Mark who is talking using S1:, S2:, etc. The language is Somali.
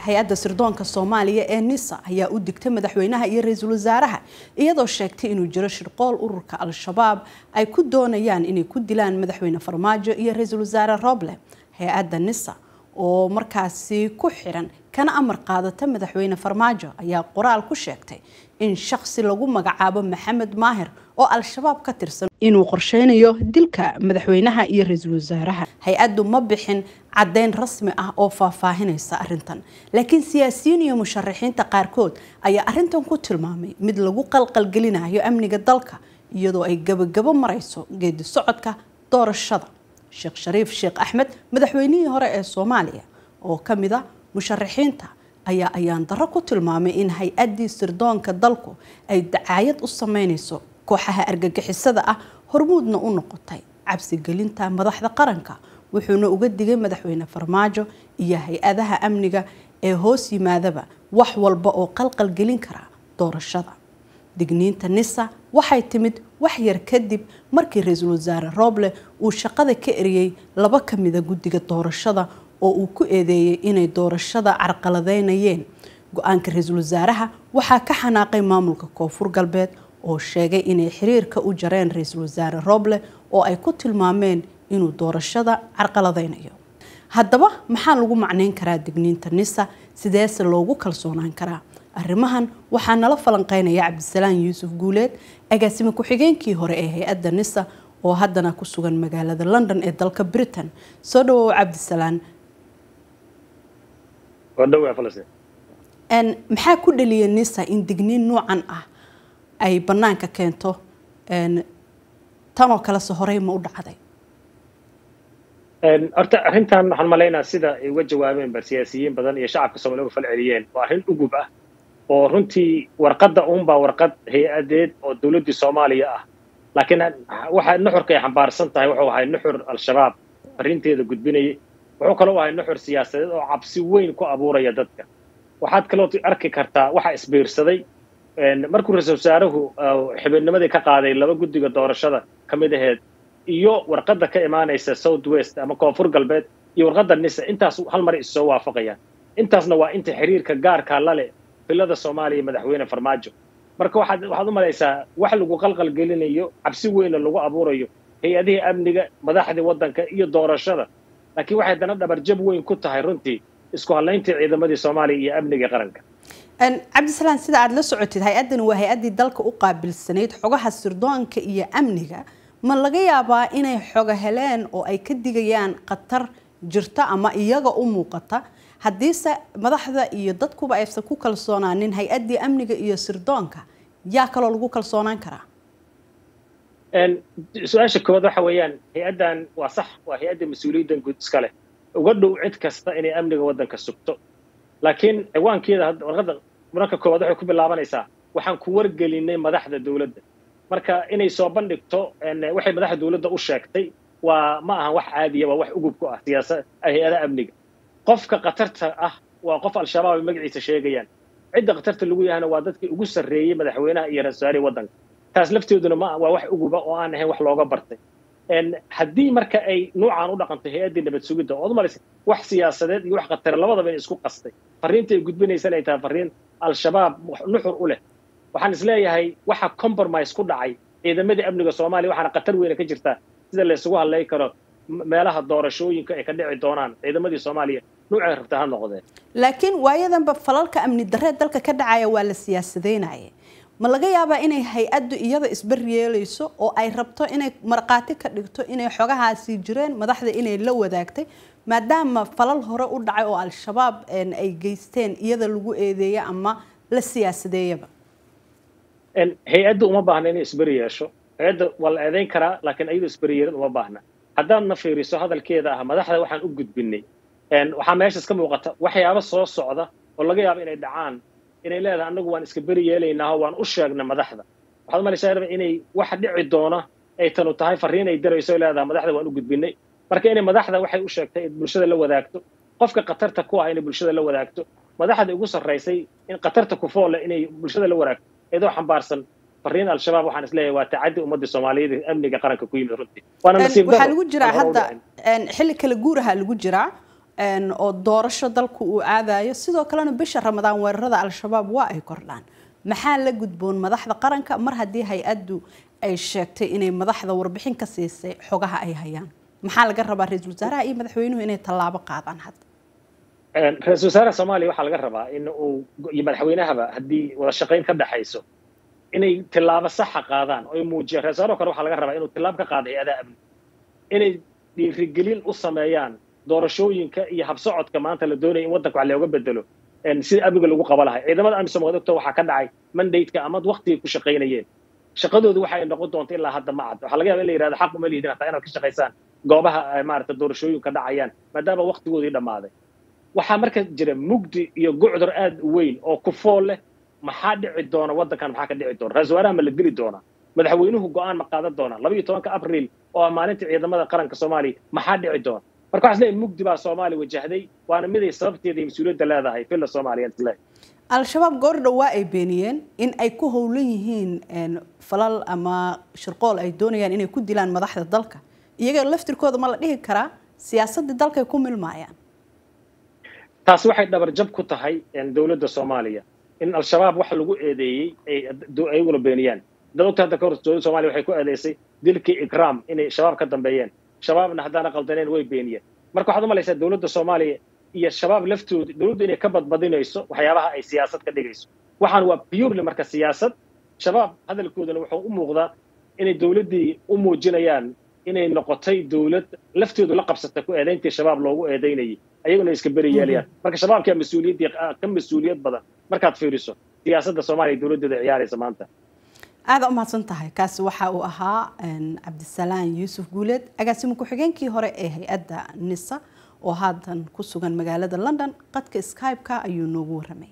S1: hay-adda sirdoonka soomaaliya ee nisa ayaa u digtay madaxweynaha iyo ra-iisul wasaaraha iyadoo sheegtay inuu jiro shirqool ururka al-shabaab ay ku doonayaan inay ku dilaan madaxweyne farmaajo iyo ra-iisul wasaare roble hay-adda nisa oo markaasi ku xiran kana amar qaadata madaxweyne farmaajo ayaa qoraal ku sheegtay in shakhsi lagu magacaabo maxamed maahir oo al-shabaab ka tirsan inuu qorsheynayo dilka madaxweynaha iyo ra-iisul wasaaraha hay-addu ma bixin caddeyn rasmi ah oo faahfaahinaysa arrintan laakiin siyaasiyiin iyo musharaxiinta qaarkood ayaa arrintan ku tilmaamay mid lagu qalqalgelinayo amniga dalka iyadoo ay gabagabo marayso geedi socodka doorashada sheekh shariif sheekh axmed madaxweynihii hore ee soomaaliya oo ka mid a musharaxiinta ayaa ayaan darro ku tilmaamay in hay-addii sirdoonka dalku ay dacaayad u sameynayso kooxaha argagixisada ah hormuudna u noqotay cabsigelinta madaxda qaranka wuxuuna uga digay madaxweyne farmaajo iyo hay-adaha amniga ee hoos yimaadaba wax walba oo qalqalgelin kara doorashada digniinta nisa waxay timid wax yar kadib markii ra-iisul wasaare roble uu shaqada ka eriyey laba ka mida guddiga doorashada oo uu ku eedeeyey inay doorashada carqaladeynayeen go-aanka ra-iisul wasaaraha waxaa ka xanaaqay maamulka koonfur galbeed oo sheegay inay xiriirka u jareen ra-iisul wasaare roble oo ay ku tilmaameen inuu doorashada carqaladeynayo haddaba maxaa lagu macneyn karaa digniinta nisa sideese loogu kalsoonaan karaa arrimahan waxaa nala falanqeynaya cabdisalaan yuusuf guuleed agaasime ku-xigeenkii hore ee hay-adda nisa oo haddana ku sugan magaalada london ee dalka britain soo dhawow cabdisalaan maxaa ku dhaliyay nisa in digniin noocan ah ay banaanka keento tanoo kalese horey ma u dhacday
S2: horta arrintan waxaan malaynaa sida ay uga jawaabeen bar siyaasiyiin badan iyo shacabka soomaliya uga fal celiyeen waa arrin ugub ah oo runtii warqadda uunbaa warqad hay-adeed oo dowladdii soomaaliya ah laakiin waxa nuxurka ay xambaarsan tahay wuxuu ahay nuxur al-shabaab arrinteeda gudbinayay wuxuu kaloo ahay nuxur siyaasadeed oo cabsi weyn ku abuuraya dadka waxaad kaloo arki kartaa waxa isbiirsaday markuu ra-iisul wasaaruhu xibidnimadii ka qaaday laba guddiga doorashada ka mid aheed iyo warqadda ka imaanaysa south west ama koonfur galbeed iyo warqadda nisa intaas hal mar issoo waafaqayaan intaasna waa inta xiriirka gaarkaa la leh filada soomaaliya iyo madaxweyne farmaajo marka waxaad waxaad u malaysaa wax lagu qalqalgelinayo cabsi weyna lagu abuurayo hay-adihii amniga madaxdii waddanka iyo doorashada laakiin waxay dana dhabarjab weyn ku tahay runtii isku hadlayntii ciidamadii soomaaliya iyo amniga qaranka
S1: cabdisalaan sida aada la socotid hay-addani waa hay-addii dalka u qaabilsanayd xogaha sirdoonka iyo amniga ma laga yaabaa inay xoga heleen oo ay ka digayaan khatar jirta ama iyaga u muuqata haddiise madaxda iyo dadkuba aysan ku kalsoonaanin hay-addii amniga iyo sirdoonka yaa kaloo lagu kalsoonaan karaa
S2: su-aasha koowaad waxa weeyaan hay-addan waa sax waa hay-adda mas-uuliyaddan guud iska leh uga dhow cid kasta inay amniga waddanka sugto laakiin ciwaankeeda warqadda mararka koowaad waxay ku bilaabanaysaa waxaan ku wargelinay madaxda dowladda marka inay soo bandhigto waxay madaxda dowladda u sheegtay waa ma ahan wax caadiya waa wax ugub ku ah siyaasa hay-ada amniga qofka khatarta ah waa qof al-shabaab ay magaciisa sheegayaan cidda khatarta lagu yahana waa dadkii ugu sarreeyey madaxweynaha iyo ra-isul wasaarihii waddanka taas lafteeduna ma waa wax uguba oo aan ahayn wax looga bartay haddii marka ay nuucan u dhaqanto hay-addii nabad sugidda ood umalaysa wax siyaasadeed iyo wax khatara labadaba in isku qastay farriinta ay gudbinaysan ay tahay farriin al-shabaab nuxur u leh waxaan isleeyahay waxa compromise ku dhacay ciidamadii amniga soomaaliya waxaana khatar weyna ka jirtaa sida laysugu hadlay karo meelaha doorashooyinka ay ka dhici doonaan ciidamadii soomaaliya nuucay rabta ha noqdeen
S1: laakiin waayadanba falalka amni darree dalka ka dhacaya waa la siyaasadeynaya ma laga yaabaa inay hay-addu iyada isbaryeelayso oo ay rabto inay markhaati ka dhigto inay xogahaasi jireen madaxda inay la wadaagtay maadaama falal hore u dhacay oo al-shabaab ay geysteen iyada lagu eedeeya ama la siyaasadeeyaba
S2: hay-adda uma baahna inay isberi yeesho hay-adda waa la eedayn karaa laakiin ayadoo isberi yeelin uma baahna haddaadna fiiriso hadalkeeda ah madaxda waxaan u gudbinay waxaa meeshaas ka muuqata waxyaabo soo socda oo laga yaabo inay dhacaan inay leedahay annagu waan iska beri yeelaynaaho waan u sheegnay madaxda waxaad umalaysaa inay wax dhici doona ay tanu tahay farriin ay dirayso leedahay madaxda waan u gudbinay marka inay madaxda waxay u sheegtay in bulshada la wadaagto qofka khatarta ku ah inay bulshada la wadaagto madaxda ugu sarraysay in khatarta ku foole inay bulshada la wadaagto iyadoo xambaarsan farriin al-shabaab waxaan isleeyahay waa tacaddi ummadda soomaaliyeed amniga qaranka ku yimid runtii waana nasiib
S1: waxaa lagu jiraa hadda xilli kala guuraha lagu jiraa oo doorasho dalku uu aadayo sidoo kalena bisha ramadaan weerarada al-shabaab waa ay kordhaan maxaa la gudboon madaxda qaranka mar haddii hay-addu ay sheegtay inay madaxda warbixin ka siisay xogaha ay hayaan maxaa laga rabaa ra-iisul wasaaraha iyo madaxweynuhu inay tallaabo qaadaan hadda
S2: ra-isul wasaaraha soomaaliya waxaa laga rabaa in uu iyo madaxweynahaba haddii wada shaqayn ka dhexayso inay tillaabo saxa qaadaan oo muujiyaan ra-isul wasaaraha kale waxaa laga rabaa inuu tillaabo ka qaado hay-adaha amni inay dhiirigelin u sameeyaan doorashooyinka iyo habsocodka maanta la doonaya in waddanka wax looga bedelo sida amniga lagu qaba lahay ciidamada amisom ogto waxaa ka dhacay mandate-ka ama waqtigay ku shaqaynayeen shaqadoodu waxay noqon doonta ilaa hadda ma cad waxaa laga yaba in la yihahdo xaq uma lihidin hataa inaad ka shaqaysaan goobaha maarata doorashooyinka dhacayaan maadaama waqtigoodii dhammaaday waxaa marka jira mugdi iyo gucdur aad u weyn oo ku fool leh maxaa dhici doona waddankan maxaa ka dhici doona ra-isul wasaaraha ma la dili doonaa madaxweynuhu go-aan ma qaadan doonaa laba iyo tobanka abriil oo maalinta ciidamada qaranka soomaaliya maxaa dhici doona marka waxaa isleeyahay mugdi baa soomaaliya wajahday waana miday sababteeda iyo mas-uuliyadda leedahay villa soomaaliya isleeyahay
S1: al-shabaab goordhow waa ay beeniyeen in ay ku howlan yihiin falal ama shirqool ay doonayaan inay ku dilaan madaxda dalka iyaga laftirkooda ma la dhihi karaa siyaasaddii dalkay ku milmaayaan
S2: taasi waxay dhabarjab ku tahay dowladda soomaaliya in al-shabaab wax lagu eedeeyey ay ayaguna beeniyaan dad ogta hadda kahor dowladda somaaliya waxay ku eedeysay dilkii ikraam inay shabaab ka dambeeyeen shabaabna haddaana qaldaneen way beeniyeen marka waxaad umalaysaa dowladda soomaaliya iyo shabaab laftooda dowladdu inay ka badbadinayso waxyaabaha ay siyaasad ka dhigayso waxaan waa purely marka siyaasad shabaab hadalkoodana wuxuu u muuqdaa inay dowladdii u muujinayaan inay noqotay dowlad laftoodu la qabsata ku eedayntii shabaab loogu eedaynayay ayaguna iska beri yeelayaan marka shabaabkaa mas-uuliyaddii ka mas-uuliyad badan markaad fiiriso siyaasadda soomaaliya dowladdeeda ciyaaraysa maanta
S1: aada umahadsan tahay kaasi waxa uu ahaa cabdisalaan yuusuf guuleed agaasimo ku-xigeenkii hore ee hay-adda nisa oo haatan ku sugan magaalada london qadka skype-ka ayuu noogu warramay